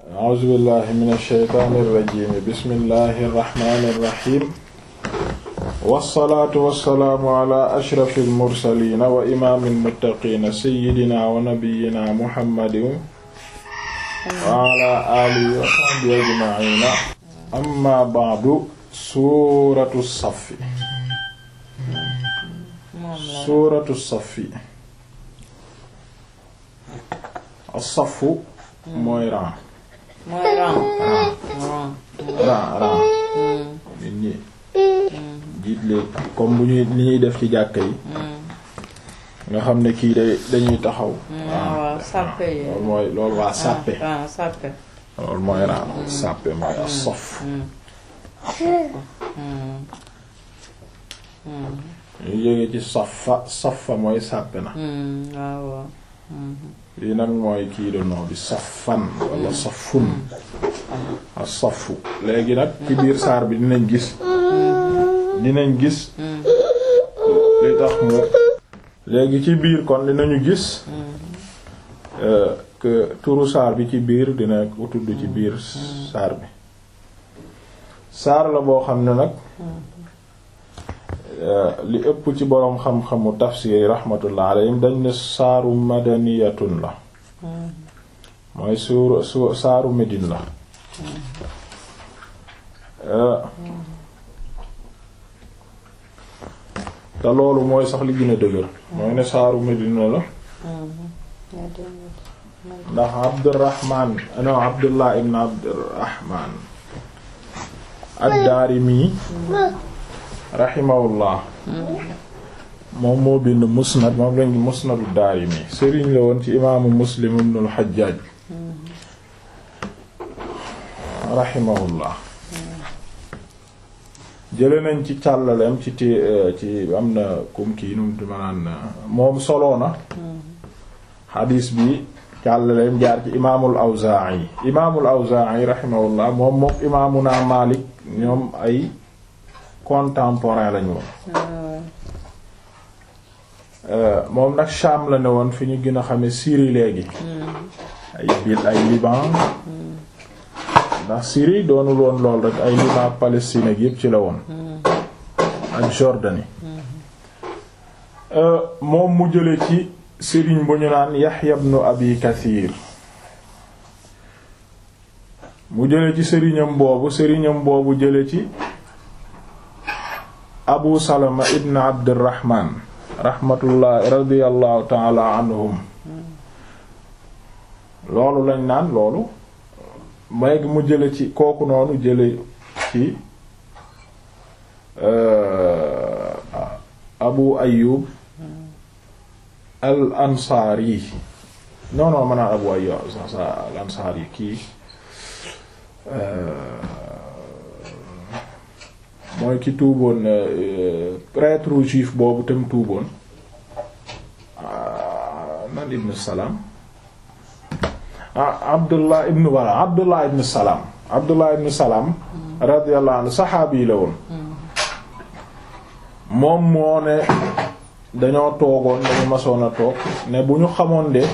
a'uuzu billahi mina shaytaani rajiim bismillahi rahmaani rahiim wassalaatu wassalaamu ala ashrafil mursaliina wa imaamil muttaqiina sayyidina wa nabiyyina muhammadin wa ala aalihi wa sahbihi ajma'iina amma ba'du suuratu saffi suuratu saffi as-saffu mooy ran mooy ran ran ran nit ñi jiit leen comme bu ñuy li ñuy def ci jàkka yi nga xam ne kii day dañuy taxaw waaw sàppe yi loolu mooy loolu waa sàppe ah sàppe loolu mooy ran sàppe mooy as-saff ñu jóge ci safa safa mooy sàppe na waaw waaw lii nag mooy kii de noo bi safan wala safun as-safu léegi nag ci biir saar bi dinañ gis dinañ gis li tax mu léegi ci biir kon dinañu gis que turu saar bi ci biir dina ko tudd ci biir saar bi saar la boo xam ne nag li ëpp ci boroom xam-xamu tafsir yi rahmatullah alayhim dañ ne saaru madaniyatun la mooy suur su saaru Médine la te loolu mooy sax li gën a dëgër mooy ne saaru Médine la ndax Abdurrahman no Abdullah ibn Abdurrahman ad-Daarimi rahimahullah moom moo bind musnad moom lañ musnadu Daarimi sëriñ la woon ci imaamu Muslim ibn al-Hajjaj rahimahullah jële nañ ci càllaleem ci ti ci am na kum kii num di manaan moom soloo na xadiis bi càllaleem jaar ci imaamul Awzaa'i imaamul Awzaa'i rahimahullah moom mook imaamuna Maalik ñoom ay contemporain lañu woon moom nag Sham la ne woon fi ñu gën a xame Syrie léegi ay bil ay Liban ndax Syrie doonul woon lool rek ay Liban Palestine ak yépp ci la woon ak Jordanie moom mu jële ci sëriñ bu ñu naan Yahya ibn Abi Kathir mu jële ci sëriñam boobu sëriñam boobu jële ci Abu Salama ibn Abdurrahman rahmatullah radiyallahu ta'ala anhum loolu lañ naan loolu léegi mu jële ci kooku noonu jële ci Abu Ayyub al Ansari non non maanaam Abu Ayyub al Ansari kii mooy ki tuuboon prêtre juif boobu tam tuuboon nan ibn Salam ah Abdullah ibn wala Abdullah ibn Salam Abdullah ibn Salam radiyallahu anhu saxaabi yi la woon moom moo ne dañoo toogoon dañu masoon a toog ne bu ñu xamoon de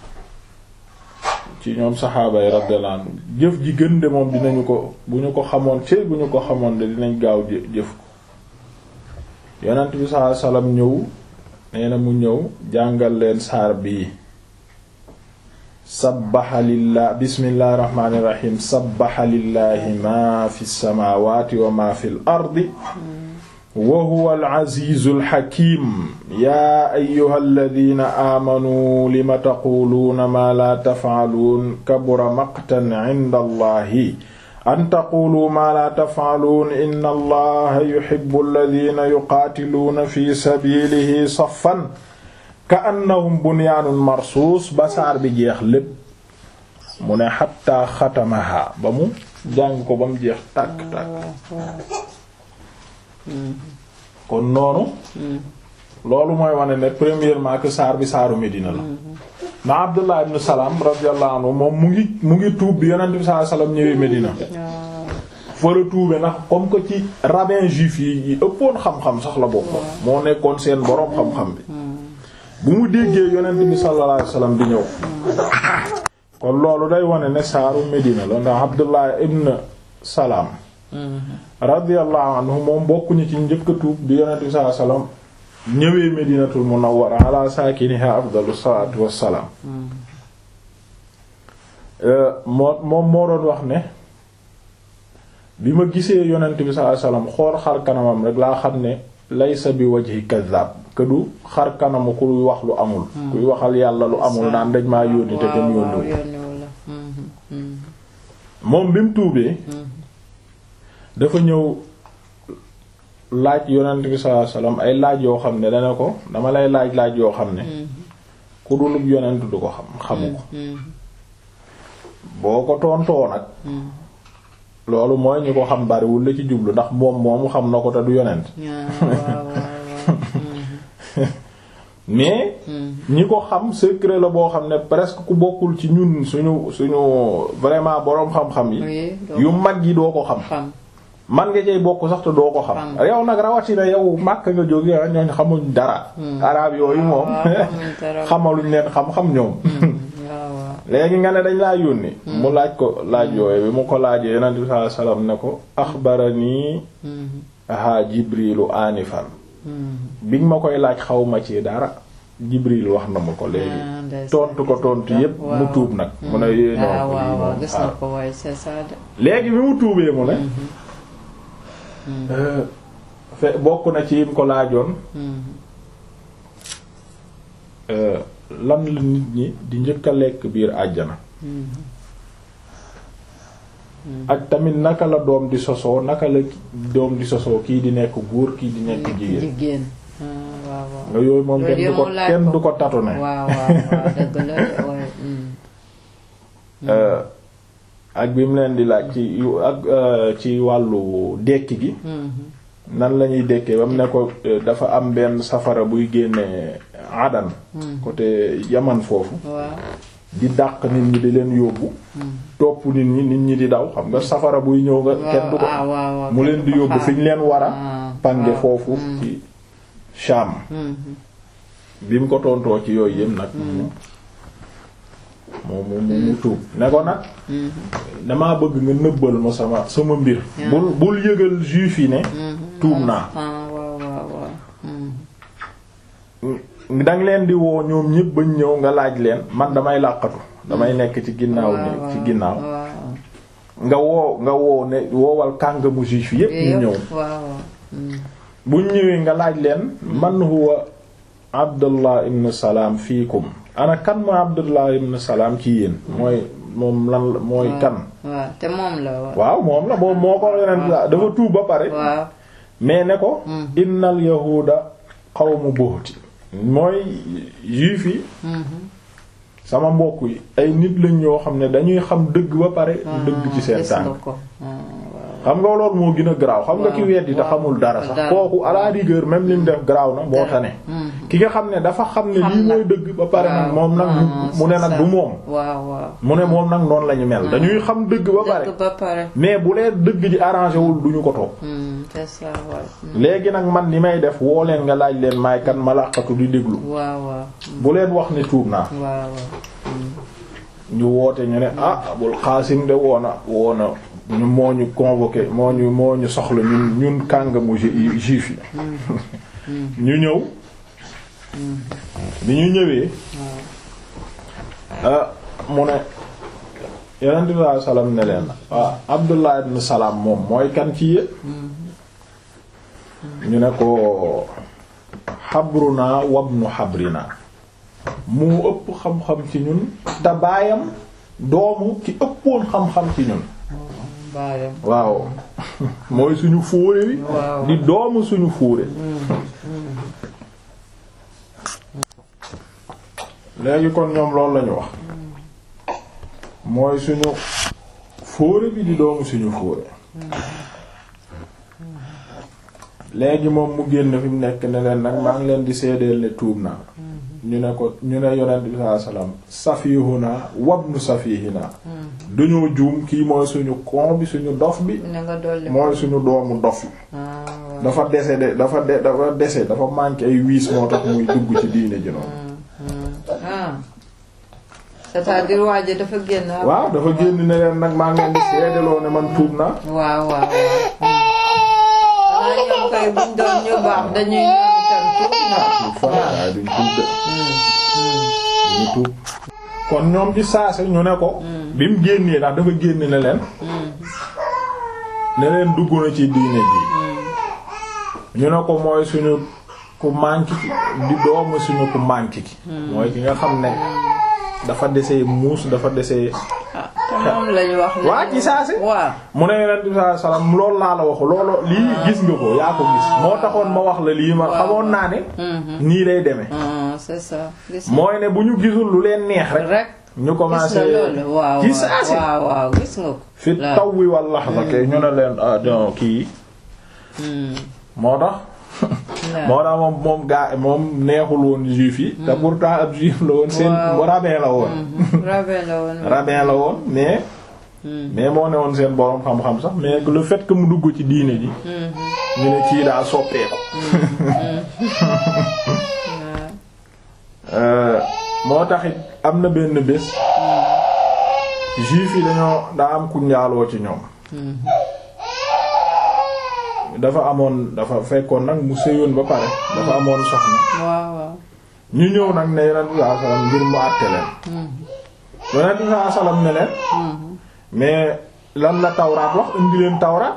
ci ñoom saxaaba yi radiyallahu anhu jëf ji gën de moom dinañu ko bu ñu ko xamoon ci bu ñu ko xamoon de dinañ gaaw jëf ko yonent bi sallallahu alayhi wasallam ñëw nee na mu ñëw jàngal leen saar bii sabbaha lillah bismillahi rahmaani rahim sabbaha lillahi ma fi samawati wa ma fi l ardi wa huwa al-azizu al-hakim yaa ayyuha alladina aamanuu lima taquluuna maa laa tafcaluun kabura maqtan cinda allahi an taquluu maa laa tafcaluun inna allaha yuhibbu alladina yuqaatiluuna fi sabilihi saffan ka'annahum bunyaanun marsuus ba saar bi jeex lépp mu ne xatta xatamaha ba mu jàng ko ba mu jeex tàkk tàkk kon noonu loolu mooy wane ne premièrement que saar bi saaru Medina la na Abdullah ibn Salam radiyallahu anhu moom mu ngi mu ngi tuub bi yonent bi sallallahu alayhi wasallam ñëwee Medina fa la tuube ndax comme que ci rabbin juif yi yi ëppoon xam-xam sax la bokk moo nekkoon seen boroom xam-xam bi bu mu déggee yonent bi sallallahu alayhi wasallam di ñëw kon loolu day wane ne saaru Medina la ndax Abdullah ibn Salaam radiyallahu anhu moom bokkuñu ci njëkk a tuub bi yonent bi sallallahu alayhi wasallam ñëwee Medinatul Munawwara ala saakiniha afdalu salaatu wassalaam moo moom moo doon wax ne bi ma gisee yonent bi sallallahu alayhi wasallam xool xar kanamam rek laa xam ne laysa bi wajhi kadhab que du xar kanamu kuy wax lu amul kuy waxal yàlla lu amul naan dañ maa yónni te dem yónniwu moom bi mu tuubee dafa ñëw laaj yonent bi sallallahu alayhi wasallam ay laaj yoo xam ne dana ko dama lay laaj laaj yoo xam ne ku dulub yonent du ko xam xamu ko boo ko tontoo nag loolu mooy ñi ko xam bariwul la ci jublu ndax moom moomu xam na ko te du yonent mais ñi ko xam secret la boo xam ne presque ku bokkul ci ñun suñu suñu vraiment boroom xam-xam yi yu mag yi doo ko xam man nga cay bokk sax te doo ko xam yow nag rawatina yow màkk nga jóge ñooñ xamuñ dara arab yooyu moom xamaluñ leen xam-xam ñoom léegi nga ne dañ laa yónni mu laaj ko laaj yooyu bi mu ko laajee yonent bi sallallahu alayhi wasallam ne ko axbarani ha jibrilu anifan bi nga ma koy laaj xaw ma ci dara jibril wax na ma ko léegi tontu ko tontu yépp mu tuub nag mu ne yéenoo léegi bi mu tuubee mu ne fe bokk na ci yim ko laajoon lan la nit ñi di njëkk a lekk biir àjjana ak tamit naka la doom di sosoo naka la doom di sosoo kii di nekk góor kii di nekk jigéen nga yooyu moom kenn du ko kenn du ko tatu ne ak bi mu leen di laaj ci ak ci wàllu dekki gi nan lañuy dekkee ba mu ne ko dafa am benn safara buy génne adan côté yaman foofu di dàq nit ñi di leen yóbbu topp nit ñi nit ñi di daw xam nga safara buy ñëw nga kenn du ko mu leen di yóbbu fi ñu leen war a pange foofu ci Sham bi mu ko tontoo ci yooyu yëpp nag moom mu mu tuub ne ko nag damaa bëgg nga nëbbal ma sama sama mbir bul bul yëgal juif yi ne tuub naa danga leen di woo ñoom ñépp bañ ñëw nga laaj leen man damay làqatu damay nekk ci ginnaaw ni ci ginnaaw nga woo nga woo ne woowal kàngamu juif yépp ñu ñëw buñ ñëwee nga laaj leen man huwa abdullah ibn salaam fiikum ana kan mooy abdullah ibn salaam ci yéen mooy moom lan mooy kan te moom la waaw moom la moom moo ko yeneen dafa tuub ba pare mais ne ko innal yahuuda qawmu buhti mooy juif yi sama mbokk yi ay nit lañ yoo xam ne dañuy xam dëgg ba pare dëgg ci seen tànk xam nga loolu moo gën a garaaw xam nga ki weddi te xamul dara sax kooku à la rigueur même li mu def garaaw na moo tane ki nga xam ne dafa xam ne lii mooy dëgg ba pare nag moom nag mu ne nag du moom mu ne moom nag noonu la ñu mel dañuy xam dëgg ba pare mais bu leen dëgg ji arrangé wul duñu ko toog léegi nag man li may def woo leen nga laaj leen maay kan ma làqatu di déglu bu leen wax ne tuub naa ñu woote ñu ne ah Abul Xaasim de woona woona ñu moo ñu convoqué moo ñu moo ñu soxla ñun ñun kàngamu juif yi ñu ñëw bi ñu ñëwee mu ne yonent bi sallallahu alayhi wasallam ne leen waaw Abdullah ibn Salaam moom mooy kan ci yéen ñu ne ko xabruna wabnu xabrina mu ëpp xam-xam ci ñun te baayam doomu ki ëppoon xam-xam ci ñun waaw mooy suñu fóore wi di doomu suñu fóore léegi kon ñoom loolu lañu wax mooy suñu fóore bi di doomu suñu fóore léegi moom mu génn fi mu nekk ne leen nag maa ngi leen di seedeel ne tuub naa ñu ne ko ñu ne yonent bi sallallahu alayhi wasallam safihuna wabnu safihina dañoo juum kii mooy suñu kon bi suñu dof bi mooy suñu doomu dof bi dafa dese de dafa de dafa dese dafa manqué ay wiis moo tax muy dugg ci diine ji noonu c'est-à-dire waa ji dafa génn. waaw dafa génn ne leen nag maa ngi leen di seedeloo ne man tuub naa waaw waaw waaw. xanaa ñoom kay buñ doon ñu baax dañuy ñëw itam tuub na. tuub fa waaye duñ tuub de duñu tuub kon ñoom ci saase ñu ne ko bi mu génnee ndax dafa génn ne leen ne leen dugg na ci diine ji ñu ne ko mooy suñu ku manqué ki di doomu suñu ku manqué ki mooy ki nga xam ne dafa desee muus dafa desee ah te moom lañu wax. waa ci saase waaw. mu ne yonent bi sallallahu alayhi wasallam loolu laa la waxu loolu lii gis nga ko yaa ko gis moo taxoon ma wax la lii ma xamoon naa ne nii lay demee ah c'est ça. gis nga mooy ne bu ñu gisul lu leen neex rek rek. ñu gis commencé nga loolu waaw ci saase waaw waaw gis nga ko. fi waaw. taw wi wal lahza kay ñu ne leen ah non kii Hmm. moo tax moo tax moom moom gaa moom neexul woon juif yi te pourtant ab juif la woon seen Waaw. rabbin la woon Rabbin la woon. rabbin la woon mais mais moo ne woon seen borom xam-xam sax mais le fait que mu dugg ci diine ji ñu ne kii daa soppeeku Euh, moo taxit am na benn bés juif yi dañoo daa am ku njaaloo ci ñoom dafa amoon dafa fekkoon nag mu sëyoon ba pare dafa amoon soxna waaw waaw. ñu ñëw nag ne yonent bi sallallahu alayhi wasallam ngir mu àtte leen yonent bi sallallahu alayhi wasallam ne leen mais lan la tawraat wax indi leen tawraat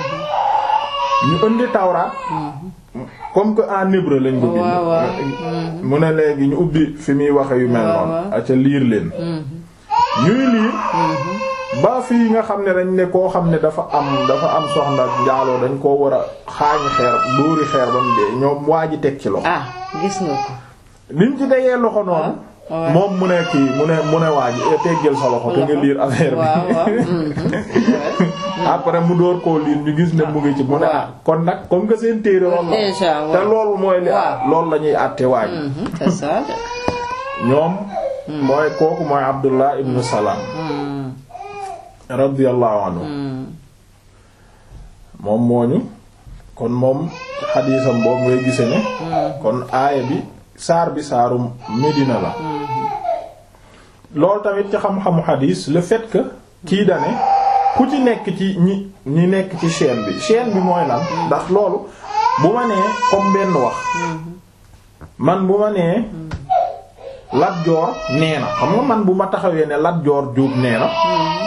ñu indi tawraat comme que en hébreu lañ ko bind waaw waaw. mu ne léegi ñu ubbi fi muy waxe yu mel waaw, noonu waaw. aca liir leen ñuy liir ba fii nga xam ne dañ ne koo xam ne dafa am dafa am soxna njaaloo dañ koo war a xaañi xeer dóori xeer ba mu dee ñoom waa ji teg ci loxo ah gis nga ko. liñ ci tegee loxo noonu Ah, ouais. moom mu ne kii mu ne mu ne waa ji eh, teggal sa loxo te nga liir affaire bi waaw waaw. mhm. après mu door koo liir ñu gis ne mu ngi ci mu ne waaw. ah kon nag comme que seen téere loolu la Déjà, waaw. te loolu mooy li Waaw. loolu la ñuy àtte waa ji Mhm, c'est ça. ñoom mooy kooku mooy Abdullah ibn Salam Hmm, radiyallahu anhu hmm. moom mooñu kon moom xadiisam boobu ngay gise ne kon aaya bi saar bi saaru Medina la loolu tamit ci xam-xamu xadiis le fait que kii dane ku ci nekk ci ñi ñi nekk ci chaîne bi chaîne bi mooy lan ndax loolu bu ma nee comme benn wax man bu ma nee Lat Joor nee na xam nga man bu ma taxawee ne Lat Joor Jóob nee na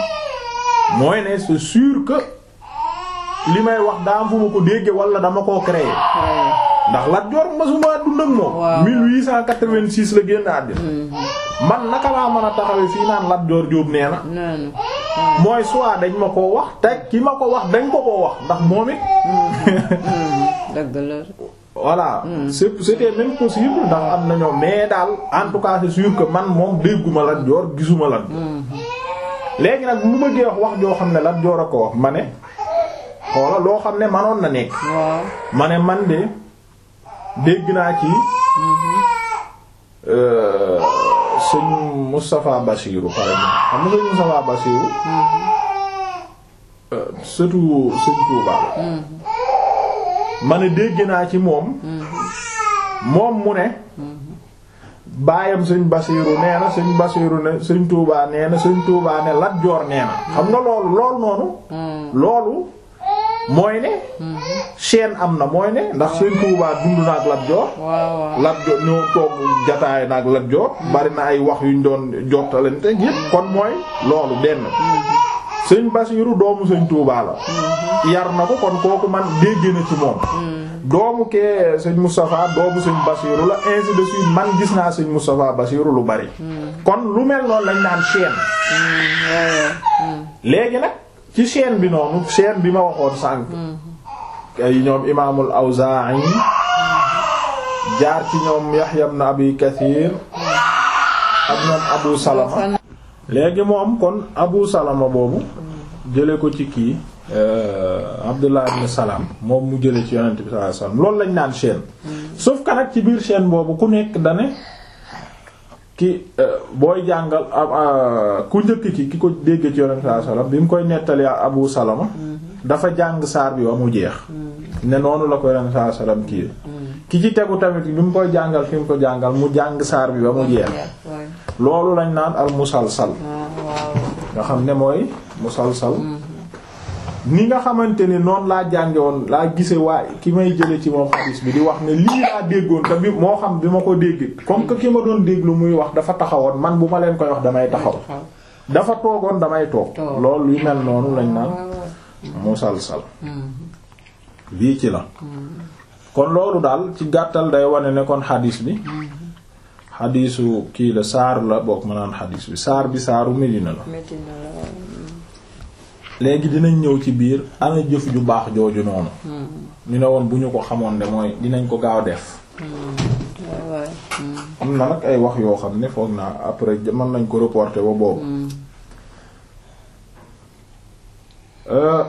mooy ne c'est sûr que li may wax daa am fu ma ko dégge wala dama koo créer Ouais. ndax Lat Joor masuma dund ak moom Waaw. 1886 la génn àddina man naka laa mën a taxawee fii naan Lat Joor Jóob nee na noonu. mooy soit dañ ma koo wax te ki ma ko wax dañ ko koo wax ndax moom it dëgg la. voilà c'est c'était même possible ndax am na ñoom mais daal en tout cas c'est sûr que man moom dégguma Lat Joor gisuma Lat Joor léegi nag mu bëggee wax wax joo xam ne Lat Joor a ko wax ma ne xoola loo xam ne manoon na nekk waaw. ma ne man de dégg naa ci euh, sëñ Moustapha Bassirou par exemple xam nga sëñ Moustapha Bassirou euh, surtout sëñ Touba la ma ne dégg naa ci moom moom mu ne baayam sëñ Bassirou nee na sëñ Bassirou ne sëñ Touba nee na sëñ Touba ne Lat Joor nee na xam nga loolu loolu noonu loolu mooy ne chaîne am na mooy ne ndax sëñ Touba dund na ak Lat Joor waaw waaw. Lat Joor ñoo toog jataay na ak Lat Joor bari na ay wax yuñ doon jottalante yépp kon mooy loolu benn sëñ Basiiru doomu sëñ Touba la yar na ko kon kooku man dégg na ci moom doomu kee sëñ Moustapha doomu sëñ Basiiru la ainsi de suite man gis naa sëñ Moustapha Basiiru lu bari kon lu mel noonu lañ naan chaîne léegi nag ci chaîne bi noonu chaîne bi ma waxoon sànq ay ñoom imaamul Awzaa'i jaar ci ñoom Yahya ibn Abi Kathir ak ñoom Abu Salama léegi moom kon Abu Salama boobu jële ko ci kii euh, Abdullah ibn Salam moom mu jële ci yonent bi sallallahu alayhi wasallam loolu lañ naan chaîne sauf que nag ci biir chaîne boobu ku nekk dane ki euh, booy jàngal euh, ku njëkk ki ki ko dégg ci yonent bi sallallahu alayhi wasallam bi mu koy nettali Abu Salama dafa jàng saar bi ba mu jeex ne noonu la ko yonent bi sallallahu alayhi wasallam kii ki ci tegu tamit bi mu koy jàngal fi mu ko jàngal mu jàng saar bi ba mu jeex loolu lañ naan al musalsal ah waaw nga xam ne mooy musalsal ni nga xamante ne noonu laa jànge woon laa gise waa ki may jële ci moom xadis bi di wax ne lii laa déggoon te bi moo xam bi ma ko dégg comme que ki ma doon déglu muy wax dafa taxawoon man bu ma leen koy wax damay taxaw xaw dafa toogoon damay toog Toog. loolu yu mel noonu lañ naan waaw waaw musalsal bii ci la kon loolu daal ci gàttal day wane ne kon xadis bi xadisu kii la saar la bokk ma naan xadis bi saar bi saaru Medina la métti na la waaw léegi dinañ ñëw ci biir ana jëf ju baax jooju noonu ñu ne woon bu ñu ko xamoon de mooy dinañ ko gaaw def waaw waaw am na nag ay wax yoo xam ne foog naa après mën nañ ko reporter ba boobu Euh,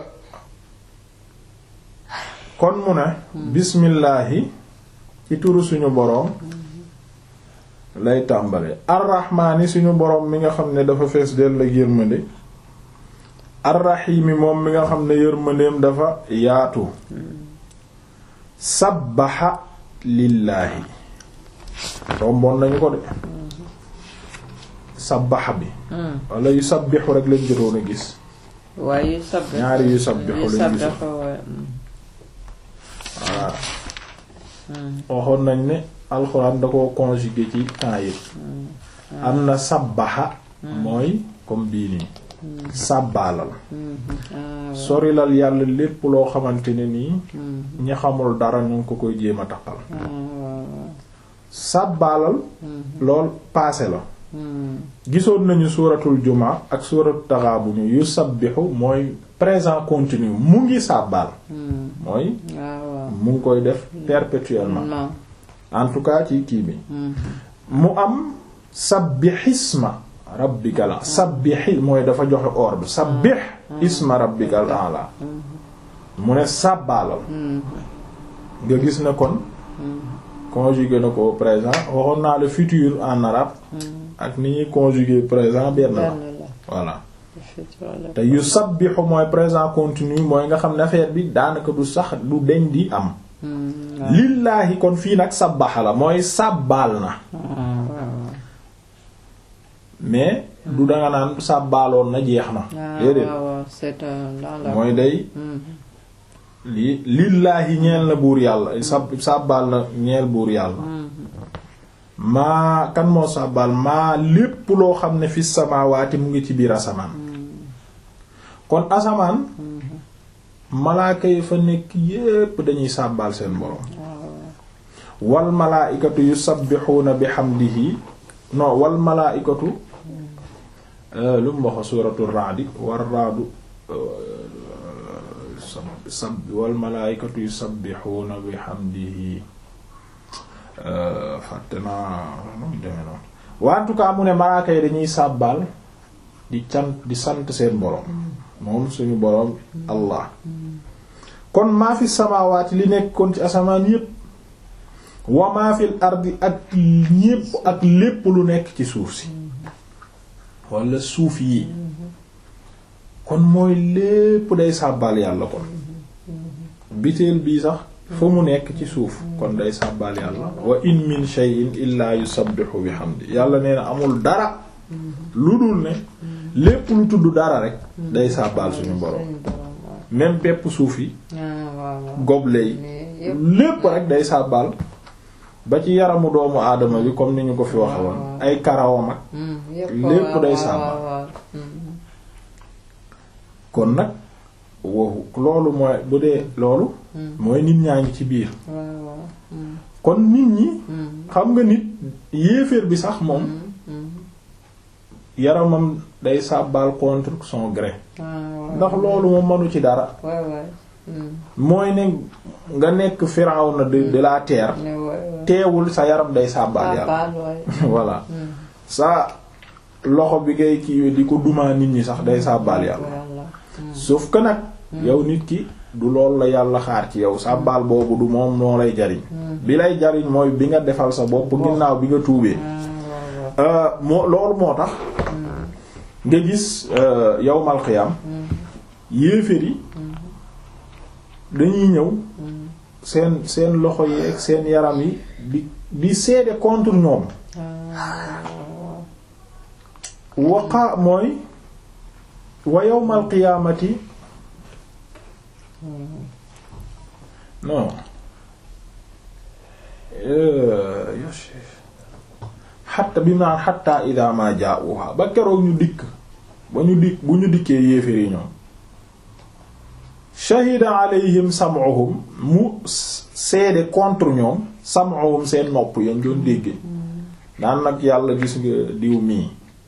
kon mu ne bismillaahi ci turu suñu boroom lay tàmbale arrahmaani suñu boroom mi nga xam ne dafa fees dell ak yërmande arrahiimi moom mi nga xam ne yërmandeem dafa yaatu sabbaxa lillaahi romboon nañu ko de sabbaxa bi wala yu sabbixu rek lañ jotoon a gis waaye yu sab ñaari yu sabbixu yu lañ sab gisoon dafa waaye voilà waxoon nañ ne alxuraan da ko conjugué ci temps yi am na sabbaxa mooy comme bii nii sàbbaalal sorilal yàlla lépp loo xamante ne nii ñi xamul dara ñu ngi ko koy jéem a taqal sàbbaalal lool paase la gisoon nañu suuratul jumaa ak suuratul taxaabun yu sabbixu mooy présent continu mu ngi sàbbaal mooy waaw mu ngi koy def perpétuellement non en tout cas ci kii bi mu am sabbixisma rabbikal sabbixi mooy dafa joxe ordre sabbix isma rabbikal a'la mu ne sàbbaalal nga gis ne kon conjugué na ko au présent waxoon naa le futur en arabe ak ni ñuy conjugué présent benn la benn la voilà effectivement te yu sabbixu mooy présent continu mooy nga xam ne affaire bi daanaka du sax du deñ di am lillaahi kon fii nag sabbaxa la mooy sàbbaal na mais du danga naan sàbbaaloon na jeex na déedéet waaw c'est un dans la mooy day lii lillaahi ñeel na buur yàlla sab sàbbaal na ñeel buur yàlla maa kan moo sàbbaal maa lépp loo xam ne fi samaawaati mu ngi ci biir asamaan kon asamaan malaaka yi fa nekk yépp dañuy sàbbaal seen borom wal malaaikatu yusabbixuuna bihamdihi non wal malaaikatu lu mu wax suuratu raadi war raadu sab sab wal malaaikatu yusabbixuuna bihamdihi fàtte naa nu mu demee noonu waa en tout cas mu ne malaaka yi dañuy sàbbaal di cant di sant seen borom moom suñu borom allah kon maa fi samaawaati li nekk kon ci asamaan yépp wa maa fil ardi ak ñépp ak lépp lu nekk ci suuf si wala suuf yi kon mooy lépp day sàbbaal yàlla kon biteel bii sax fa mu nekk ci suuf kon day sàbbaal yàlla wa in min shay'in illaa yusabbihu bihamdi yàlla nee na amul dara lu dul ne lépp lu tudd dara rek day sàbbaal suñu borom même pepp suuf yi goble yi lépp rek day sàbbaal ba ci yaramu doomu aadama bi comme ni ñu ko fi waxe woon ay karawam ak lépp day sàbbaal kon nag wow loolu mooy bu dee loolu mooy nit ñaa ngi ci biir kon nit ñi xam nga nit yéeféer bi sax moom yaramam day sàbbaal contre son gré ndax loolu moom mënu ci dara mooy ne nga nekk Firawna de de la terre teewul sa yaram day sàbbaal yàlla voilà sa loxo bi ngay kii di ko dumaa nit ñi sax day sàbbaal yàlla sauf que nag yow nit ki du loolu la yàlla xaar ci yow sàbbaal boobu du moom noo lay jariñ bi lay jariñ mooy bi nga defal sa bopp ginnaaw bi nga tuubee moo loolu moo tax nga gis yawmal qiyam yéeféer yi dañuy ñëw seen seen loxo yi ak seen yaram yi di di seede contre ñoom waqa mooy wa yawmal qiyaamati non xatta bi naan xatta ida ma jaa'uha ba keroog ñu dikk ba ñu dikk bu ñu dikkee yéeféri ñoom shahida alayhim sam'uhum mu seede contre ñoom sam'uhum seen nopp yañ doon dégge naan nag yàlla gis nga diw mii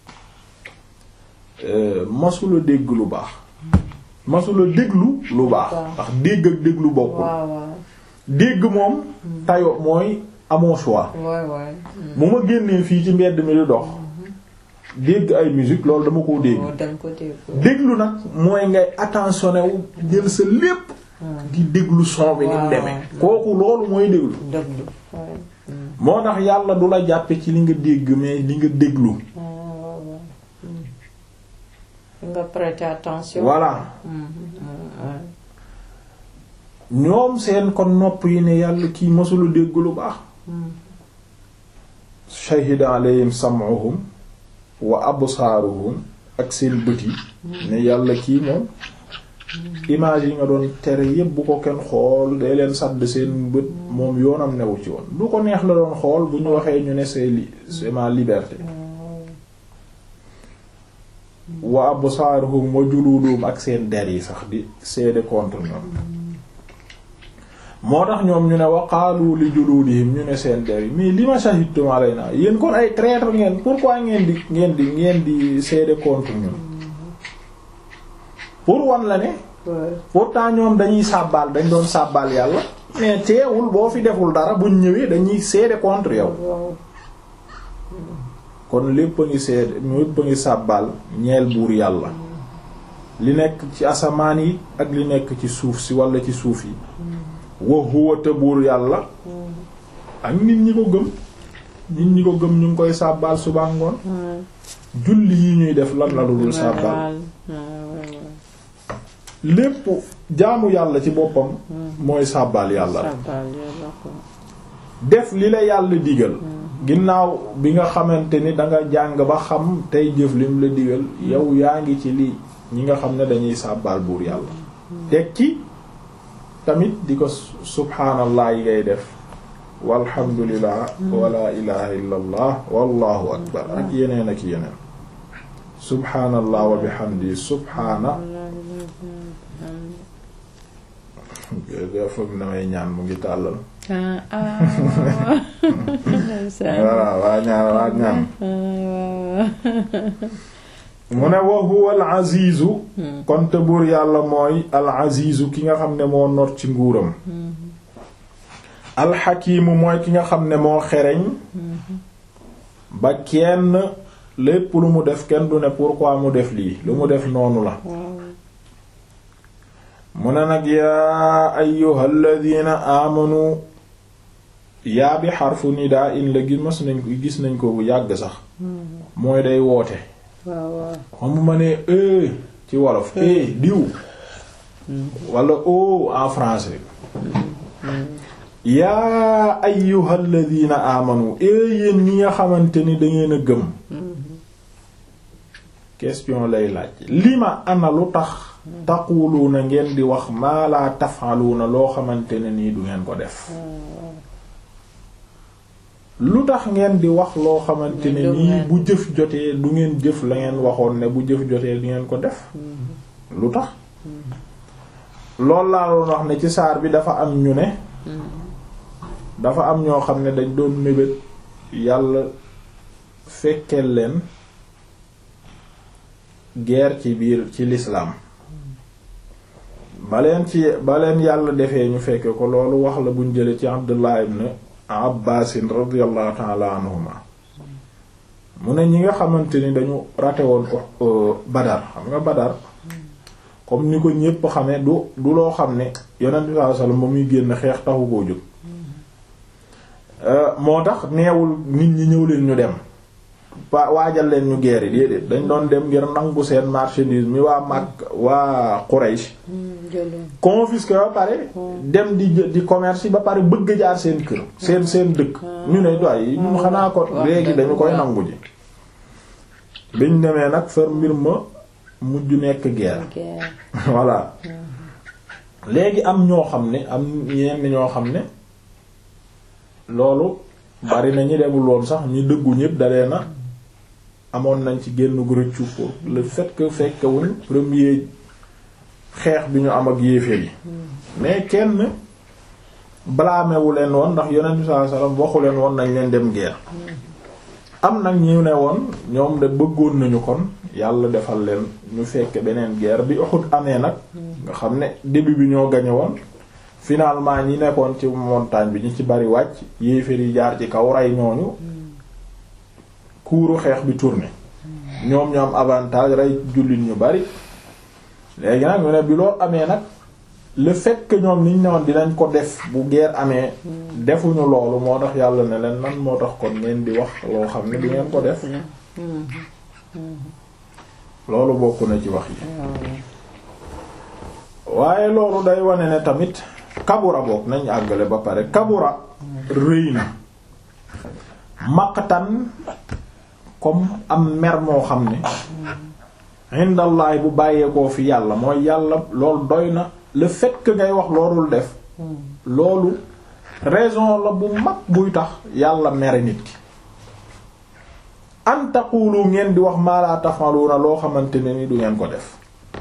masula dégg lu baax masula déglu lu baax ndax dégg ak déglu bokkul dégg moom tayo mooy amoo choix bu ma génnee fii ci mbedd mi di dox dégg ay musique loolu dama koo dégg déglu nag mooy ngay attentionné wu jël sa lépp di déglu son bi ni mu demee kooku loolu mooy déglu moo tax yàlla du la jàppe ci li nga dégg mais li nga déglu nga prêter attention voilà ñoom seen kon nopp yi ne yàlla kii masula dégg lu baax shahida alayhim sam'uhum wa absaaruhum ak seen bët yi ne yàlla kii moom image yi nga doon tere yépp bu ko kenn xool day leen sàdd seen bët moom yoonam newu ci woon lu ko neex la doon xool bu ñu waxee ñu ne c'est li c'est ma liberté wa absaaruhum wa juluduhum ak seen der yi sax di seede contre ñoom moo tax ñoom ñu ne wa qaalu li juludihim ñu ne seen der yi mais li ma shahidtum alayna yéen kon ay traître ngeen pourquoi ngeen di ngeen di ngeen di seede contre ñun pour wan la ne pourtant ñoom dañuy sàbbaal dañ doon sàbbaal yàlla mais teewul boo fi deful dara buñ ñëwee dañuy seede contre yow kon lépp a ngi seede lépp a ngi sàbbaal ñeel buur yàlla li nekk ci asamaan yi ak li nekk ci suuf si wala ci suuf yi wa huwa te buur yàlla ak nit ñi ko gëm nit ñi ko gëm ñu ngi koy sàbbaal suba ngoon julli yi ñuy def lan la dul sàbbaal lépp jaamu yàlla ci boppam mooy sàbbaal yàlla def li la yàlla digal ginnaaw bi nga xamante ni danga jàng ba xam tey jëf lim la digal yow yaa ngi ci lii ñi nga xam ne dañuy sàbbaal buur yàlla teg ci tamit di ko subhaanallah yi ngay def walhamdulillah wala ilaha illa allah wallahu akbar ak yeneen ak yeneen subhaanallah wa bihamdi subhaana foog damay ñaan mu ngi tàllal voilà waa ñaan waa ñaan mu ne wa huwa al azizu kon te buur yàlla mooy al azizu ki nga xam ne moo not ci nguuram al xakiimu mooy ki nga xam ne moo xereñ ba kenn lépp lu mu def kenn du ne pourquoi mu def lii lu mu def noonu la mu ne nag yaa ayyuhal ladina amanu yaa bi xarfu nidaa in la gis mas nañ ko gis nañ ko bu yàgg sax mooy day woote xam ma ne e ci wolof e diw wala o en français yaa ayyuhal ladina amanu e yéen ñi nga xamante ni dangeen a gëm question lay laaj lima ana lu tax taquluuna ngeen di wax maa laa tafaluuna loo xamante ne nii du ngeen ko def lu tax ngeen di wax loo xamante ne nii bu jëf jotee du ngeen jëf la ngeen waxoon ne bu jëf jotee du ngeen ko def lu tax loolu laa doon wax ne ci saar bi dafa am ñu ne dafa am ñoo xam ne dañ doon mébét yàlla fekkeel leen guerre ci biir ci l'islam baleen ci baleen yàlla defee ñu fekke ko loolu wax la buñ jële ci Abdullah ibn Abbasin radiyallahu ta'ala anhuma mu ne ñi nga xamante ni dañu rate woon ko Badar xam nga Badar comme ni ko ñépp xamee du du loo xam ne yonent bi sallallahu alayhi wasallam ba muy génn xeex taxu koo jóg moo tax neewul nit ñi ñëw leen ñu dem waa waajal leen ñu guerre yi déedéet dañ doon dem ngir nangu seen marchandise mi waa Makka waa Quraysh confisqué ba pare dem di di commerce ba pare bëgg jaar seen kër seen seen dëkk ñu ne doy ñun xanaa ko léegi dañu koy nangu ji biñ demee nag far mbir ma mujj nekk guerre guerre voilà léegi am ñoo xam ne am ñenn ñoo xam ne loolu bari na ñi demul woon sax ñi dëggu ñépp dalee na amoon nañ ci génn rëccu pour le fait que fekkewuñ premier xeex bi ñu am ak yéeféer yi mais kenn blâmewu leen woon ndax yonent bi sallallahu alayhi wasallam waxu leen woon nañ leen dem guerre am nag ñu ne woon ñoom de bëggoon nañu kon yàlla defal leen ñu fekke beneen guerre bi Uhud amee nag nga xam ne début bi ñoo gañe woon finalement ñi nekkoon ci montagne bi ñi ci bari wàcc yéeféer yi jaar ci kaw rey ñooñu kuuru xeex bi tourné ñoom ñu am avantage rey jullit ñu bari léegi nag ñu ne bi loolu amee nag le fait que ñoom niñ ne woon dinañ ko def bu guerre amee defuñu loolu moo tax yàlla ne leen nan moo tax kon ngeen di wax loo xam ne du ngeen ko def loolu bokk na ci wax yi waaye loolu day wane ne tamit kabura bokk nañ àggale ba pare kabura rëy na maqtan comme am mer moo xam ne indallaay bu bàyyeekoo fi yàlla mooy yàlla loolu doy na le fait que ngay wax loolul def loolu raison la bu mag buy tax yàlla mere nit ki an taqulu ngeen di wax maa la tafaluna loo xamante ne ni du ngeen ko def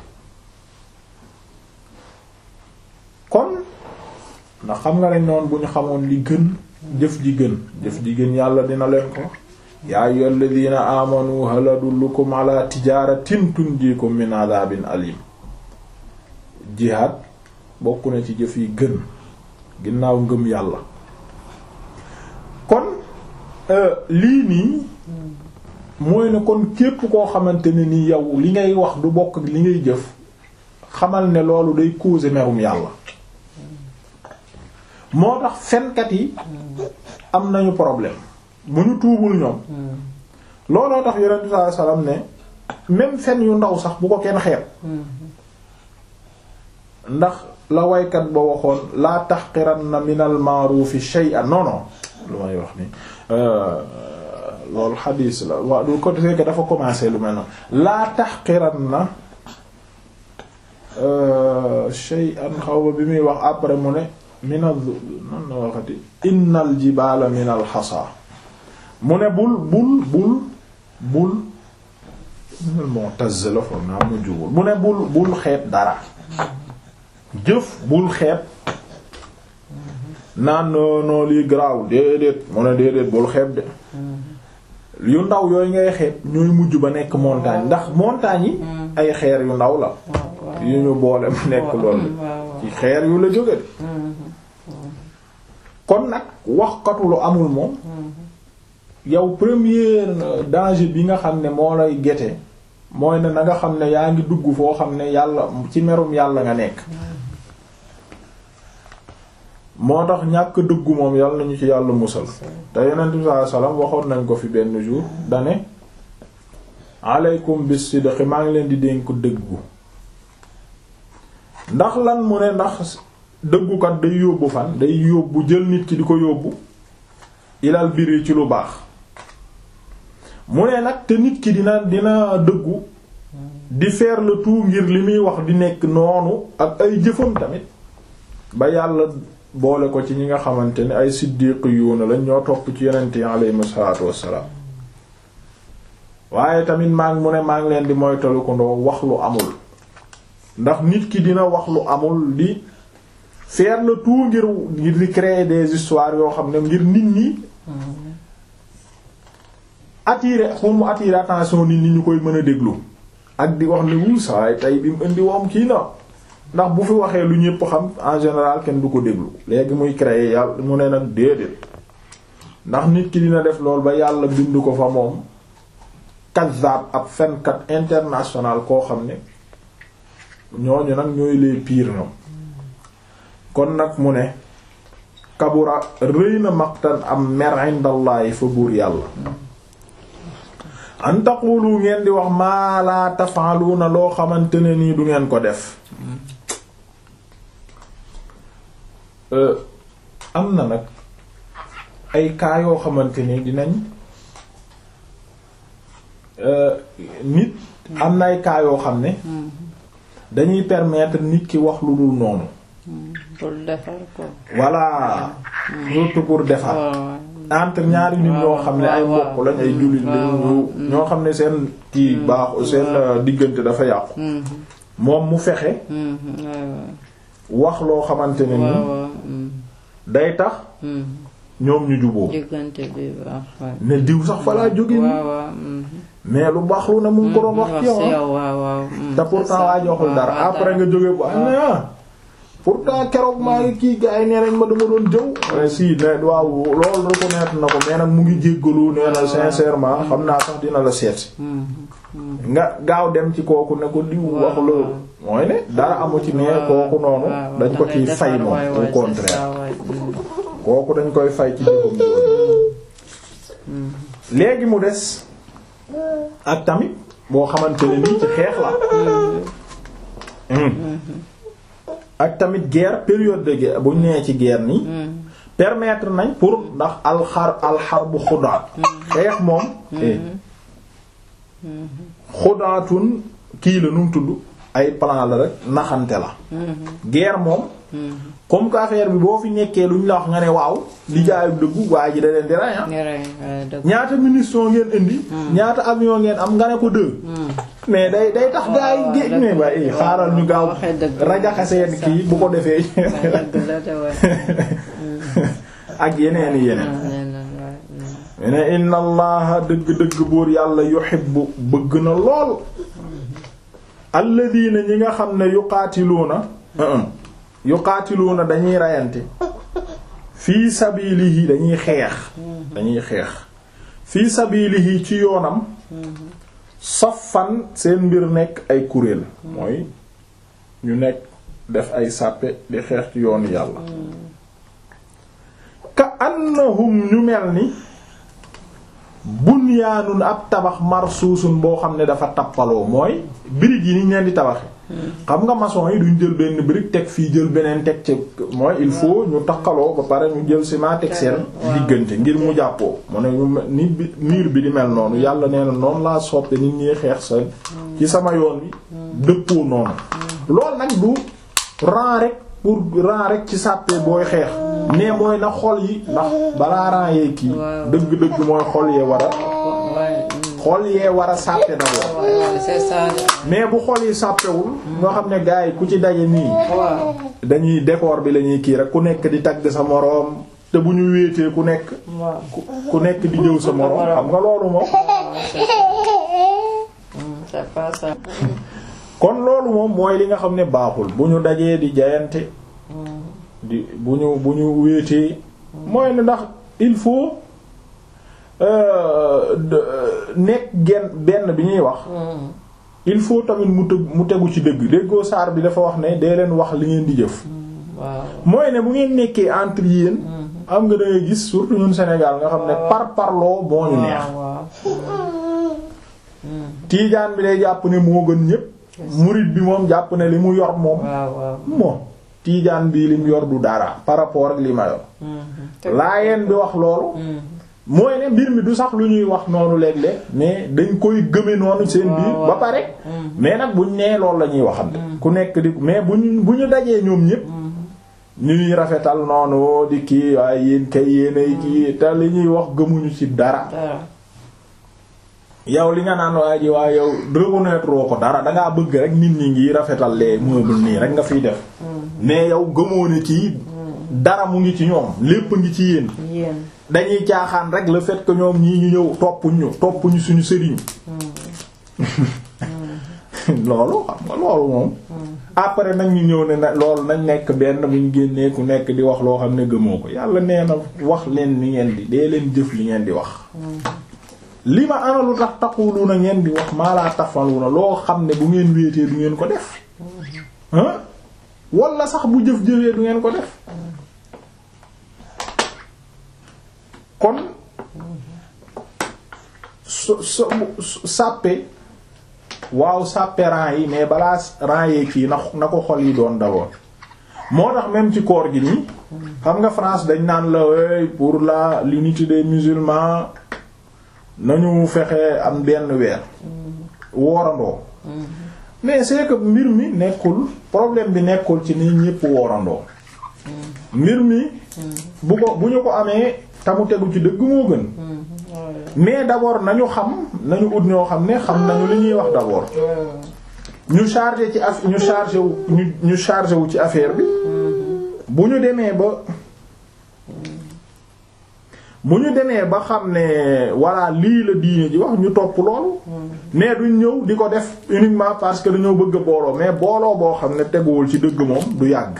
kon ndax xam nga lañ noonu bu ñu xamoon li gën jëf ji gën jëf ji gën yàlla dina leen ko yaa ayyuhal ladina amanu hal adullukum ala tijaratin tunjikum min adhabin alim jihaad bokk na ci jëf yi gën ginnaaw ngëm yàlla kon lii nii mooy ne kon képp koo xamante ne ni yow li ngay wax du bokk ak li ngay jëf xamal ne loolu day causer merum yàlla moo tax fenkat yi am nañu problème bu ñu tuubul ñoom looloo tax yonent bi sallallahu alayhi wasallam ne même fen yu ndaw sax bu ko kenn xeeb ndax la waykat ba waxoon laa tahqiranna min al ma'rufi shay'an non non lu may wax ni loolu xadiis la waaw du ko fekk dafa commencé lu mel noonu laa tahqiranna shay'an xaw ba bi muy wax après mu ne min al nan la waxati innal jibaala min al xasa mu ne bul bul bul bul Mu'taz la foog naa mu jugul mu ne bul bul xeeb dara jëf bul xeeb naan non lii garaaw déedéet mu ne déedéet bul xeeb de yu ndaw yooyu ngay xeeb ñooy mujj ba nekk montagne ndax montagne yi ay xeer yu ndaw la yu ñu boole mu nekk loolu ci xeer yu la jóge de kon nag waxkatu lu amul moom yow premier danger bi nga xam ne moo lay gete mooy ne na nga xam ne yaa ngi dugg foo xam ne yàlla ci merum yàlla nga nekk moo tax ñàkk dëggu moom yàlla nañu ci yàlla musal te yonent bi sallallahu alayhi wasallam waxoon nañ ko fi benn jour dane aleykum bis sidqi maa ngi leen di dénk dëggu ndax lan mu ne ndax dëggukat day yóbbu fan day yóbbu jël nit ki di ko yóbbu ilal biri ci lu baax mu ne nag te nit ki dina dina dëggu di faire le tout ngir li muy wax di nekk noonu ak ay jëfam tamit ba yàlla boole ko ci ñi nga xamante ne ay siddiqiyuuna lañ ñoo topp ci yonent yi alayhimu salaatu wassalaam waaye tamit maa ngi mu ne maa ngi leen di moytalu ko ndoo wax lu amul ndax nit ki dina wax lu amul di faire le tout ngir ngir di créer des histoires yoo xam ne ngir nit ñi attirer pour mu attirer attention nit ñi ñu koy mën a déglu ak di wax ni wuu saay tey bi mu indi woom kii na ndax bu fi waxee lu ñépp xam en général kenn du ko déglu léegi muy créer yàlla mu ne nag déedéet ndax nit ki dina def lool ba yàlla bind ko fa moom kazzab ab fenkat international koo xam ne ñooñu nag ñooy les pires ñoom kon nag mu ne kabura rëy na maqtan am mer indallahi fa buur yàlla an taqulu ngeen di wax maa la tafaaluna loo xamante ne nii du ngeen ko def am na nag ay cas yoo xamante ni dinañ nit am na ay cas yoo xam ne dañuy permettre nit ki wax lu dul noonu pour defar ko. voilà surtout pour defar entre ñaari nit ñoo xam ne ay mbokk lañ ay jullit lañ ñoo xam ne seen kii baaxu seen diggante dafa yàqu moom mu fexe wax loo xamante ne ni day tax ñoom ñu juboo diggante bi baax ne diw sax fa laa jóge nii mais lu baax lu ne mu ngi ko doon wax ci yow waaw waaw te pourtant waa joxul dara après nga jóge bu ah pourtant keroog maa ngi kii gars yi nee nañ ma dama doon jëw si ne waaw loolu reconnaître na ko mais nag mu ngi jéggalu nee na sincèrement xam naa sax dina la seet nga gaaw dem ci kooku ne ko diw wax la mooy ne dara amu ci mais kooku noonu dañ ko ciy fay moom au contraire kooku dañ koy fay ci jëfam léegi mu des ak tamit boo xamante ne nii ci xeex la ak tamit guerre période de guerre bu ñu nee ci guerre nii permettre nañ pour ndax alxar alxar bu xudaat xeex moom xudaatun kii la nu mu tudd ay plan la rek naxante la guerre moom comme que affaire bi boo fi nekkee lu ñu la wax nga ne waaw li jaayu dëggu waa ji da leen di rey ñaata munition ngeen indi ñaata avion ngeen am nga ne ko deux mais day day tax gaa yi géej ne ba i xaaral ñu gaaw rajaxe seen kii bu ko defee ak yeneen yeneen ne inna allaha dëgg-dëgg buur yàlla yuhibbu bëgg na lool alladina ñi nga xam ne yuqaatiluuna yuqaatiluuna dañuy reyante fii sabilihi dañuy xeex dañuy xeex fii sabilihi ci yoonam saffan seen mbir nekk ay kuréel mooy ñu nekk def ay sàppe di xeex ci yoonu yàlla ka annahum ñu mel ni bunyaanun ab tabax marsuusun boo xam ne dafa tappaloo mooy briques yi niñ leen di tabaxe xam nga maçon yi duñ jël benn brique teg fii jël beneen teg ci mooy il faut ñu takkaloo ba pare ñu jël ciment teg seen diggante ngir mu jàppoo mu ne ñu ni bi mur bi di mel noonu yàlla nee na noonu laa soppe nit ñuy xeex sa ci sama yoon bi dëppoo noonu loolu nag du ran rek pour ran rek ci sàppee booy xeex mais mooy na xol yi ndax balaa ran yee kii dëgg-dëgg mooy xol yee war a xol yee war a sàppe d'abord mais bu xol yi sàppewul nga xam ne gars yi ku ci daje nii dañuy décor bi la ñuy kii rek ku nekk di tagg sa moroom te bu ñu wéetee ku nekk ku nekk di jëw sa moroom xam nga loolu moom kon loolu moom mooy li nga xam ne baaxul bu ñu dajee di jayante di bu ñu bu ñu wéetee mooy ne ndax il faut nekk genn benn bi ñuy wax il faut tamit mu tëg mu tegu ci dëgg déggoo saar bi dafa wax ne dee leen wax li ngeen di jëf mooy ne bu ngeen nekkee entre yéen am nga dangay gis surtout ñun Sénégal nga xam ne par parloo moo ñu neex tiijaan bi day jàpp ne moo gën ñépp murid bi moom jàpp ne li mu yor moom moom tiijaan bii lim yor du dara par rapport ak li ma yor laayeen bi wax loolu mooy ne mbir mi du sax lu ñuy wax noonu léeg-léeg mais dañ koy gëme noonu seen biir ba pare mais nag buñ nee loolu la ñuy waxante ku nekk di mais buñ bu ñu dajee ñoom ñépp ñu ñuy rafetal noonu di kii waaye yéen kay yéenay kii te li ñuy wax gëmuñu ci dara yow li nga naan waa ji waa yow reconnaître ko dara dangaa bëgg rek nit ñi ngi rafetal les meubles nii rek nga fiy def mais yow gëmoo ne kii dara mu ngi ci ñoom lépp ngi ci yéen dañuy caaxaan rek le fait que ñoom ñii ñu ñëw toppuñu toppuñu suñu sëriñ loolu xam nga loolu moom après nag ñu ñëw ne na loolu nañ nekk benn bu ñu génnee ku nekk di wax loo xam ne gëmoo ko yàlla nee na wax leen li ngeen di dee leen jëf li ngeen di wax li ma ana lu tax taqulu na ngeen di wax maa laa tafalu na loo xam ne bu ngeen wéetee du ngeen ko def ah wala sax bu jëf jëfee du ngeen ko def kon so so sàppe waaw sàppe ran yi mais balaa ran yee kii na na ko xol yi doon d'abord moo tax même ci koor gi nii xam nga France dañ naan la pour la l'unité des musulmans nañu fexe am benn weer woorandoo mais c'est que mbir mi nekkul problème bi nekkul ci ni ñépp woorandoo mbir mi bu ko bu ñu ko amee tamu tegu ci dëgg moo gën mais d'abord nañu xam nañu ut ñoo xam ne xam nañu li ñuy wax d'abord ñu chargé ci aff ñu chargé wu ñu ñu chargé wu ci affaire bi bu ñu demee ba bu ñu demee ba xam ne voilà lii la diine ji wax ñu topp loolu mais duñ ñëw di ko def uniquement parce que dañoo bëgg a booloo mais booloo boo xam ne teguwul ci dëgg moom du yàgg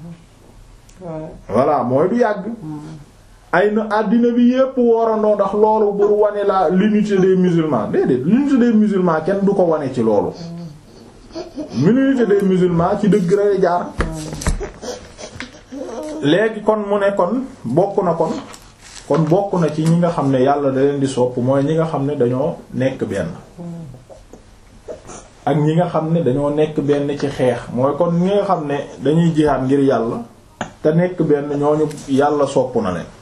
voilà mooy du yàgg ay na àddina bi yépp woorandoo ndax loolu pour wane la l'unité des musulmans déedéet l'unité des musulmans kenn du ko wane ci loolu l'unité des musulmans ci dëgg rek jaar léegi kon mu ne kon bokk na kon kon bokk na ci ñi nga xam ne yàlla da leen di sopp mooy ñi nga xam ne dañoo nekk benn ak ñi nga xam ne dañoo nekk benn ci xeex mooy kon ñi nga xam ne dañuy jihaad ngir yàlla te nekk benn ñooñu yàlla sopp na leen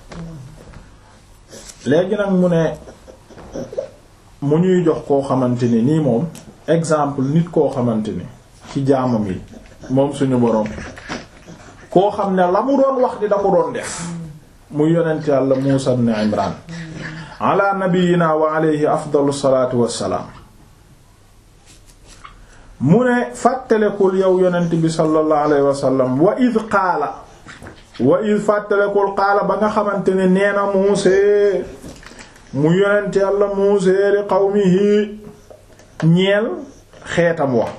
léegi nag mu ne mu ñuy jox koo xamante ni nii moom exemple nit koo xamante ni ci jaamam yi moom suñu boroom koo xam ne la mu doon wax di da ko doon def muy yonent yàlla Muusa ibn Imran ala nabiyyina wa alayhi afdalu salaatu wassalaam mu ne fàttalekul yow yonent bi sallallahu alayhi wa sallam wa id qaala wa id fàttalekul qaala ba nga xamante ne nee na muusee mu yonent yàlla muusee li qawmihi ñeel xeetam wax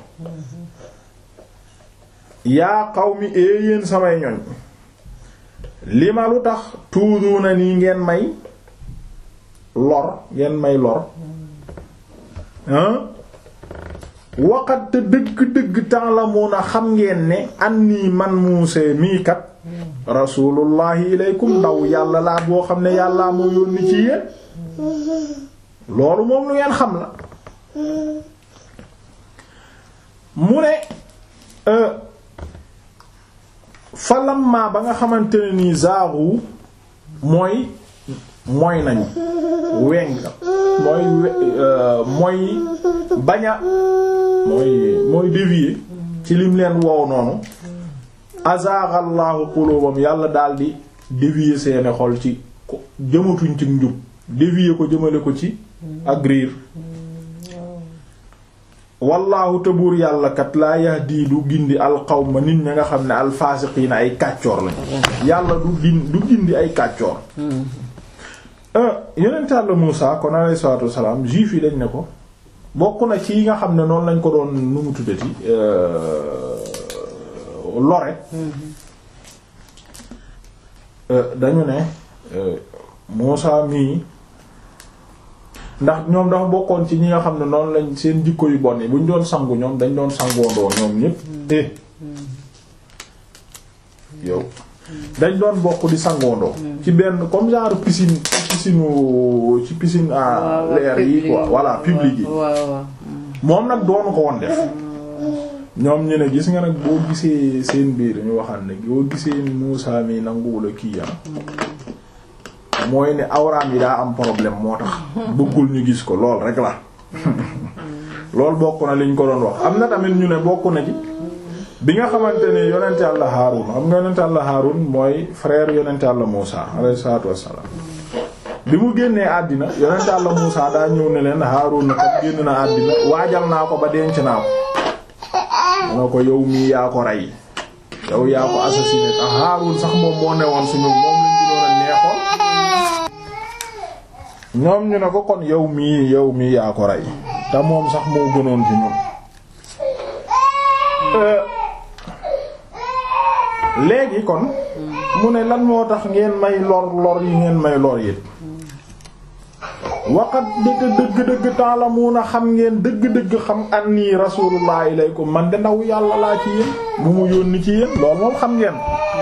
yaa qawmi ee yéen samay ñoñ li ma lu tax tuuduuna nii ngeen may lor ngeen may lor waqat te dëgg-dëgg ta'lamuna xam ngeen ne anni man muusee mii kat rasulullahi ilaykum ndaw yàlla laa boo xam ne yàllaa moo yónni ci yéen loolu moom lu ngeen xam la mu ne falamma ba nga xamante ne nii zaaru mooy mooy nañu weng mooy mooy baña mooy mooy dévier ci lim leen wow noonu azaaxallaahu qulubam yàlla daldi dévier seeni xol ci jëmatuñ ci njub dévier ko jëmale ko ci ak riir wallaahu tëbuur yàlla kat laa yahdi du gindi alqawma nit ña nga xam ne alfaasiqiina ay kàccoor lañ yàlla du gin du gindi ay kàccoor yonent Yàlla Muusaa kon alayhi salaatu wassalaam juif yi dañ ne ko bokk na ci yi nga xam ne noonu lañ ko doon nu mu tuddati lore dañu ne Muusaa mii ndax ñoom dafa bokkoon ci ñi nga xam ne noonu lañ seen jikko yu bon yi bu ñu doon sangu ñoom dañ doon sangoondoo ñoom ñépp eh yow dañ doon bokk di sangoondoo ci benn comme genre piscine piscine ci piscine à l'air yi quoi voilà public yi moom nag doonu ko woon def ñoom ñu ne gis nga nag boo gisee seen biir ñu waxal ne boo gisee ni Muusaa mi nanguwula kii ya mooy ne awraam yi daa am problème moo tax bëggul ñu gis ko lool rek la loolu bokk na liñ ko doon wax am na tamit ñu ne bokk na ci bi nga xamante ne yonent Yàlla Haarun xam nga yonent Yàlla Haarun mooy frère yonent Yàlla Muusaa alayhi salaatu wassalaam bi mu génnee àddina yonent Yàlla Muusaa daa ñëw ne leen Haarun na kat génn na àddina waajal naa ko ba denc naa ko mu ne ko yow mii yaa ko rey yow yaa ko assassiné tax Haarun sax moom moo newoon suñu moom lañ gënoon a neexoon ñoom ñu ne ko kon yow mii yow mii yaa ko rey te moom sax moo gënoon ci ñun léegi kon mu ne lan moo tax ngeen may lor lor yi ngeen may lor yit waqat dëgg dëgg dëgg ta'lamuna xam ngeen dëgg dëgg xam anni rasulullah ilaykum man de ndaw yàlla laa ci yéen bu mu yónni ci yéen loolu moom xam ngeen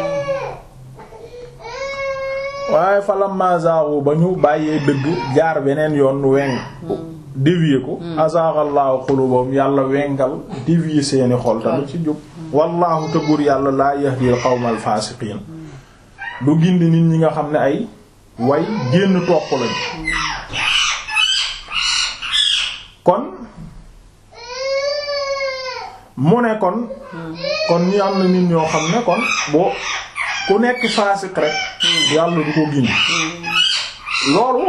waaye falamma zaagu ba ñu bàyyee dëgg jaar beneen yoon weng dévier ko azaagallahu qulubahum yàlla wengal dévier seeni xol tamit ci jub wallahu tëbur yàlla laa yahdil qawmal faasiqiin du gindi nit ñi nga xam ne ay way génn topp lañu mu ne kon kon ñi am na nit ñoo xam ne kon boo ku nekk faasiq rek yàlla du ko gindi loolu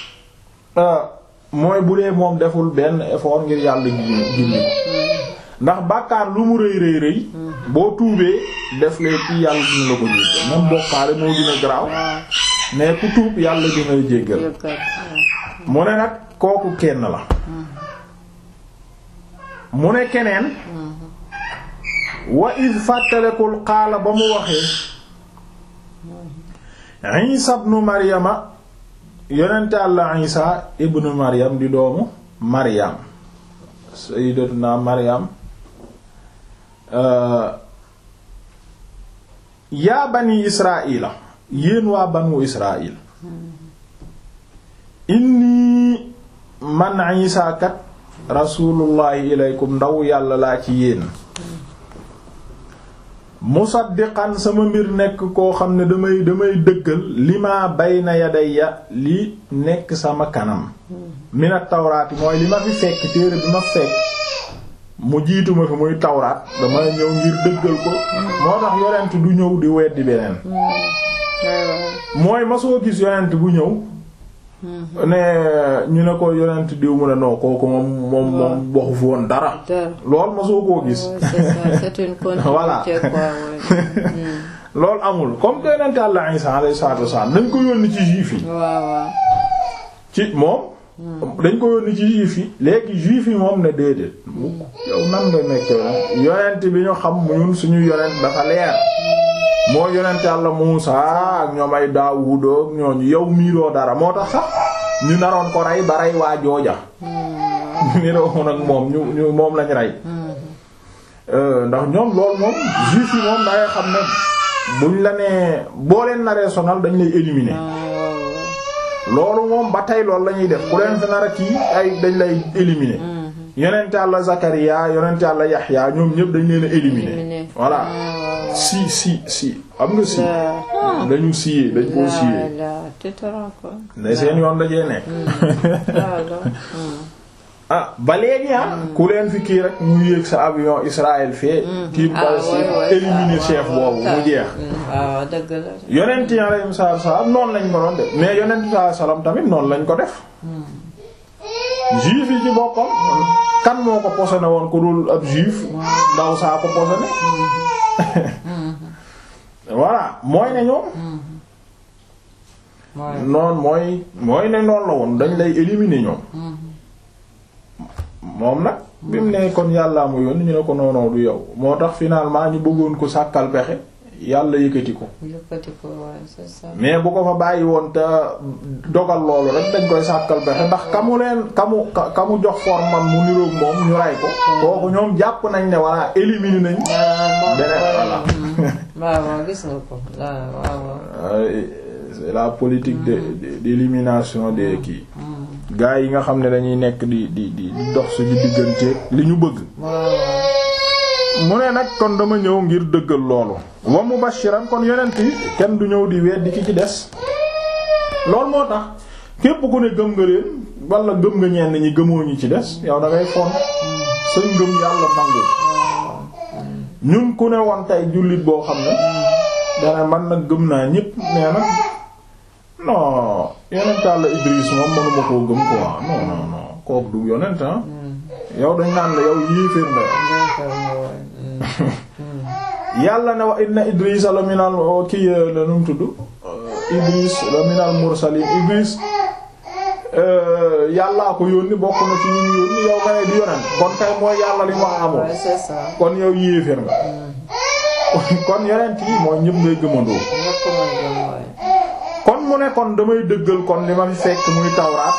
mooy bu dee moom deful benn effort ngir yàlla gindi gindi ndax bàkkaar lu mu rëy rëy rëy boo tuubee def lee ci yàlla dina la ko jéggal même bokkaale moo gën a garaaw mais ku tuub yàlla dina la jéggal mu ne nag kooku kenn la mu ne keneen wa id fàttalekul xaala ba mu waxee Isa ibnu Maryama yonente Yàlla Isa ibnu Maryam di doomu Maryam sayyidatuna Maryam yaa bani Israila yéen waa banu Israil inni man Isa kat rasulullahi ilaykum ndaw yàlla laa ci yéen musaddiqan sama mbir nekk koo xam ne damay damay dëggal li ma bayna yadayya li nekk sama kanam minat tawraati mooy li ma fi fekk téere bi ma fekk mu jiitu ma fi muy tawraat damay ñëw ngir dëggal ko moo tax yonent du ñëw di weddi beneen mooy ma soo gis yonent bu ñëw ne ñu ne ko yonent diw mu ne non kooku moom moom moom waxu fi woon dara lool ma soo koo gis voilà loolu amul comme que yonent Yàlla Isa alayhi salaatu wasallam dañ ko yónni ci juif yi ci moom dañ ko yónni ci juif yi léegi juif yi moom ne déedéet yow nan nga nekk yonent bi ñu xam ñun suñu yonent dafa leer moo yonent Yàlla Muusaa ak ñoom ay Daawuud ak ñooñu yow miiroo dara moo tax sax ñu naroon ko rey ba rey waa jooja ñu niroo nag moom ñu ñu moom lañ rey ndax ñoom loolu moom juif yi moom dangay xam ne buñ la nee boo leen naree sonal dañ lay éliminer loolu moom ba tey loolu la ñuy def ku leen fi nar a kii ay dañ lay éliminer yonent Yàlla Zakariya yonent Yàlla Yaxya ñoom ñëpp dañ leen a éliminer voilà si si si am nga si dañu siyee dañ koo siyee ne seen yoon dajee nekk ah ba léegi ah ku leen fi kii rek ñu yéeg sa avion Israël fee tiim Palestine éliminer chef boobu mu jeex yonent yi alayhi salaam noonu lañ ko doon def mais yonent sallallahu salaam tamit noonu lañ ko def juif yi ci boppam kan moo ko posone woon ko dul ab juif ndaw saa ko posone voilà mooy ne ñoom noonu mooy mooy ne noonu la woon dañ lay éliminer ñoom moom nag bi mu ne kon yàllaa mu yoon ñu ne ko noonoo du yow moo tax finalement ñu bëggoon ko sàkkal pexe yàlla yëkkati ko mais bu ko fa bàyyi woon te dogal loolu rek dañ koy sàkkal pexe ndax kamu leen kamu kamu jox formam mu niroog moom ñu ray ko kooku ñoom jàpp nañ ne voilà éliminer nañ beneen voilà waaw gis nga ko waaw c'est la politique de d'élimination des kii gaa yi nga xam ne dañuy nekk di di di dox suñu diggante li ñu bëgg mu ne nag kon dama ñëw ngir dëggal loolu wa mubashiran kon yonent yi kenn du ñëw di weddi ki ci des loolu moo tax képp ku ne gëm nga leen wala gëm nga ñenn ñi gëmoo ñi ci des yow da ngay fon sa ngëm yàlla nangu ñun ku ne woon tey jullit boo xam ne dana man nag gëm naa ñépp nee nag non yonent Yàlla Idris moom mënuma koo gëm quoi non non non kooku du yonent ah yow dañ naan la yow yéeféer nga yàlla ne wa inna Idris la minal kii la nu mu tudd Idris la minal mursalin Idris yàllaa ko yónni bokk na ci ñu ñu yónni yow nga ne di yonent kon kay mooy yàlla li mu wax amul kon yow yéeféer nga kon yonent yi mooy ñëpp ngay gëmandoo kon mu ne kon damay dëggal kon li ma fi fekk muy tawraat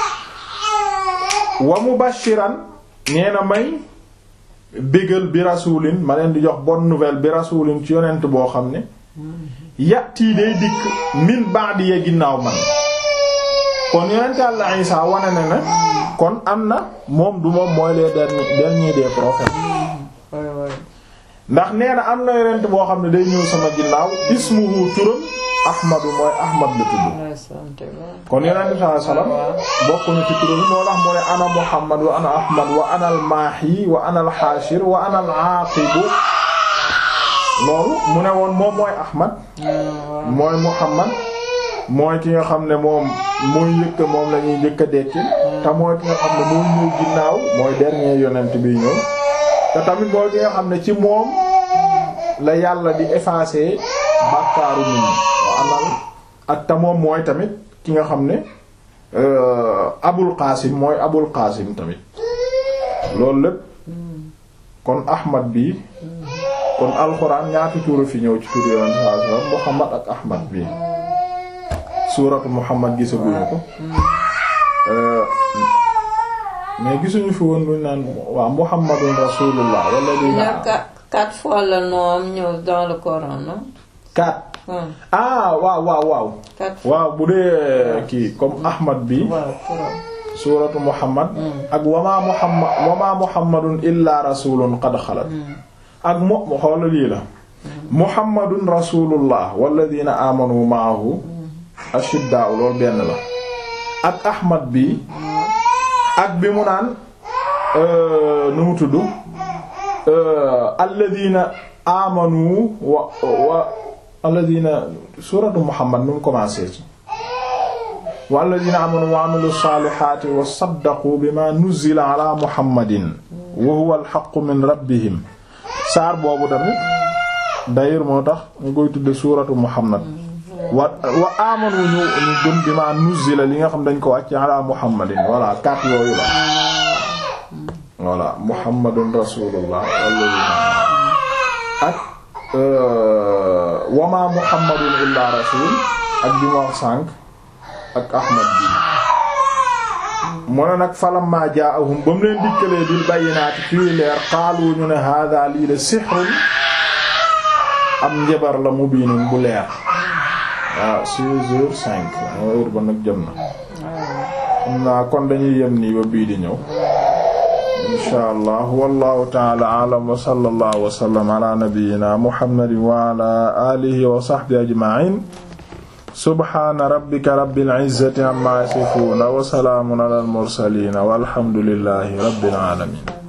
wa mubashiran nee na may bégal bi rasulin ma leen di jox bonne nouvelle bi rasulin ci yonent boo xam ne yàttii day dikk min ba'di ya ginnaaw man kon yonent Yàlla Isaa wane na ne kon am na moom du moom mooy les derniers derniers des prophètes ndax nee na am na yonent boo xam ne day ñëw sama ginnaaw ismuhu turam ahmadu mooy ahmad la tudd kon yonent bi sallallahu alayhi wasallam bokk na ci turam moo tax mu ne ana muhammad wa ana ahmad wa ana al maahi wa ana al haashir wa ana al aaqibu loolu mu ne woon moom mooy ahmad mooy muhammad mooy ki nga xam ne moom mooy yëkk moom la ñuy njëkk a dekki te mooy ki nga xam ne mooy ñëw ginnaaw mooy dernier yonent bi ñëw te tamit mooy ki nga xam ne ci moom la yàlla di effacer bàkkaaru nit ñi wa amal ak te moom mooy tamit ki nga xam ne abul qaasim mooy abul qaasim tamit loolu lépp kon ahmad bi kon alxuraan ñaati tuura fi ñëw ci tur yonent sallallahu alayhi wasallam muhammad ak ahmad bi suuratu muhammad gisaguñu ko mais gisuñu fi woon luñ naan waa muhammadun rasulullah wala luñ naan quatre fois le nom ñëw dans le Coran non quatre ah waaw waaw waaw waaw bu dee kii comme ahmad bi suuratu muhammad ak wamaa muhammad wamaa muhammadun illa rasulun qad xalat ak mo xoola lii la muhammadun rasulullah walladina amanu maahu ashiddaa loolu benn la ak ahmad bi ak bi mu naan nu mu tudd alladina amanu wa wa alladina suratu muhammad nu mu commencé ci wa alladina amanu wa amilu salihati wa saddaqu bima nuzila ala muhammadin wa huwa alhaqqu min rabbihim saar boobu tamit d'ailleurs moo tax ñu koy tudde suratu muhammad wa wa amanu ñu ñu gëm bi ma nuzila li nga xam dañ ko wàcc ala muhammadin voilà quatre yooyu la voilà muhammadun rasulullah walladina ak wa ma muhammadun illa rasul ak bi ma wax sànq ak ahmad bi mu ne nag falamma jaahum ba mu leen dikkalee bil bayyinaati fii leer qaalu ñu ne hada lii de sihrun am njabar la mubiinun bu leer waaw six heures cinq heure ba nag jëm na xam naa kon dañuy yem nii ba bii di ñëw insha allah wallahu taala alam wa sallallahu wa sallam ala nabiyyina muhammadin wa ala alihi wa sahbihi ajma'in subhana rabbika rabbil izzati amma yasifun wa salamun ala al mursalin walhamdulillahi rabbil alamin